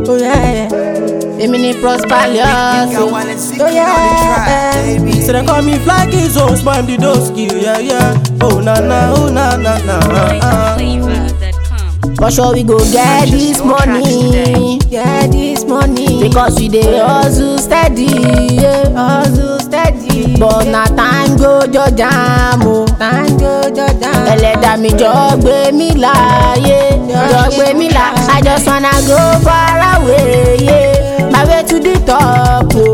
Oh yeah, èmi ni Prospalius. Oh yeah, So they call me fly kids, oh, spam the doski, yeah, yeah. Oh, na, na, oh, na, na, na. Uh, Flavor.com. for sure we go get this money. Get this money. Because we dey hustle steady, yeah, hustle steady. But na time go judge am o. Time go judge am. Ẹlẹ́dàá mi jọ gbé mi láàyè. Jọ gbé mi là. I just wanna go far away, yeah. My way to the top o.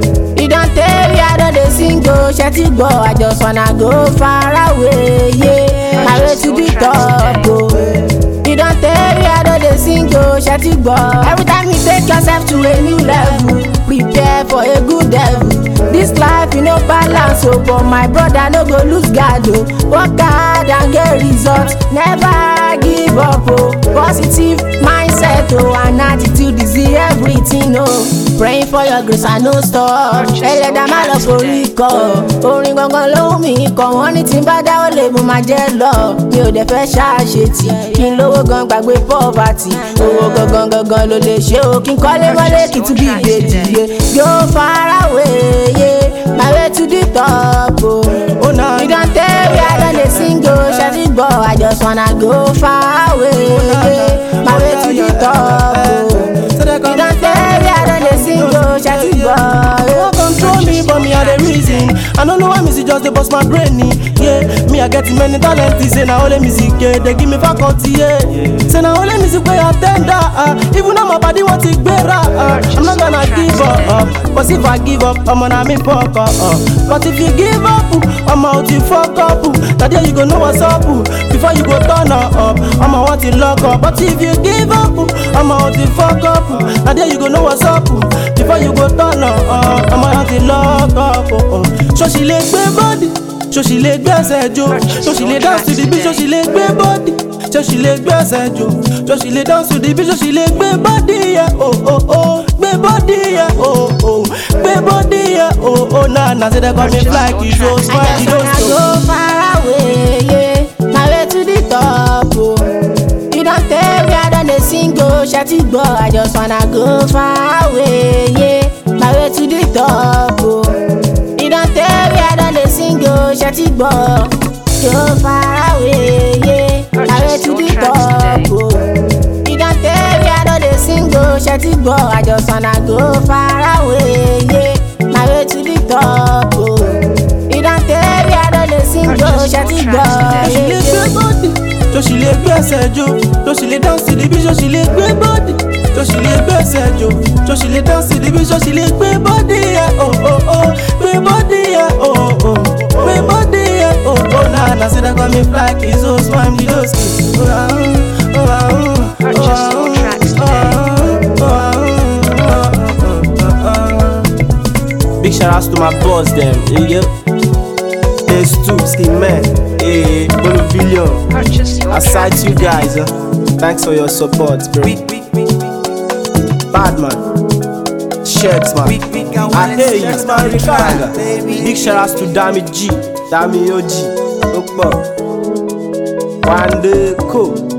E don tey we I don dey sing o. Ṣé ti gbọ́? I just wanna go far away, yeah. My way to the top o. You don tell me I don dey sing o, ṣe ti gbọ́. Every time you take yourself to a new level, prepare for a good devil. This life you no balance o, but my brother no go lose guard o. Work hard and get results, never give up o. Positive mindset o, and attitude is the everything o. Praying for your grace and no stop. Ẹlẹ́dàá má lọ forí kọ. Orin gangan ló wù mí kọ, wọ́n ní tí n bá dáwọ́ lè mo máa jẹ́ lọ. Mi ò dẹ̀ fẹ́ ṣàṣetì, kí n lówó gan gbàgbé poverty. Owó gangan gangan ló lè ṣe o, kí n kọ́lé mọ́lé kí n tún bí ìbejì yé. Yóò fara wéye, my way to the top o. oh, na, You don tell me I don dey sing o, ṣe ti gbọ́, I just wanna go far away, yeah. my way to the top o. So they call You don tell me I don dey sing o, ṣe ti gbọ́. They won't control me, but me are the reason. I don't know why music just they bust my brain. Yeah, me I get many talents. Say now only music, yeah, they give me faculty. Yeah, say now only music where I tender. Uh, even though my body wants it better, uh, I'm not gonna give up. Uh, but if I give up, I'm gonna me fuck up. Uh, but if you give up, uh, I'm out to fuck up. Uh, that day you go know what's up. Uh, before you go turn up, uh, I'm out to lock up. But if you give up, uh, I'm out to fuck up. Uh, that day you go know what's up. Uh, before you go turn up, uh, I'm out to lock up. Uh, uh. So she lè gbé bọ́dì, so she lè gbẹ́sẹ̀ jó, so she lè dance to the beat, so she lè gbé bọ́dì, so she lè gbẹ́sẹ̀ jó, so she lè dance to the beat, so she lè gbé bọ́dì yẹ, oh oh oh, gbé bọ́dì yẹ, oh oh, gbé bọ́dì yẹ, oh oh, na na say they call me fly kì í so I smile just kì í wanna so. go far away, yeah. My way to the top, oh. You don tell me I don dey sing, oh, ṣe ti gbọ́. I just wanna go far away, yeah. My way to the top, oh. You don tell me I don dey sing, oh, ṣe ti gbọ́. Go far away, yeah. My way to the top, oh. You don tell me I don dey sing, oh, ṣe ti gbọ́. I just wanna go far away, yeah. My way to the top, oh. You don tell me I don dey sing, oh, ṣe ti gbọ́. So she lè gbé bọ́dì, so she lè gbẹ́sẹ̀ jó, so she lè dance to the beat, so she lè gbé bọ́dì, so she lè gbẹ́sẹ̀ jó, so she lè dance to the beat, so she lè gbé bọ́dì yẹ, oh oh oh, gbé bọ́dì yẹ, oh oh, gbé bọ́dì yẹ, oh oh, na na say they call me fly kì í so swam di doski. Oh ah oh ah oh Purchase your tracks Big shout outs to my boss them, yeah. There's two skin man, eh, Bolivillion. Purchase your Aside tracks you guys, uh, thanks for your support, bro. Bad man, shirts man. I hear you, Rikanga. Big shout outs to Dami G, Dami OG, Okpo, Wande Co.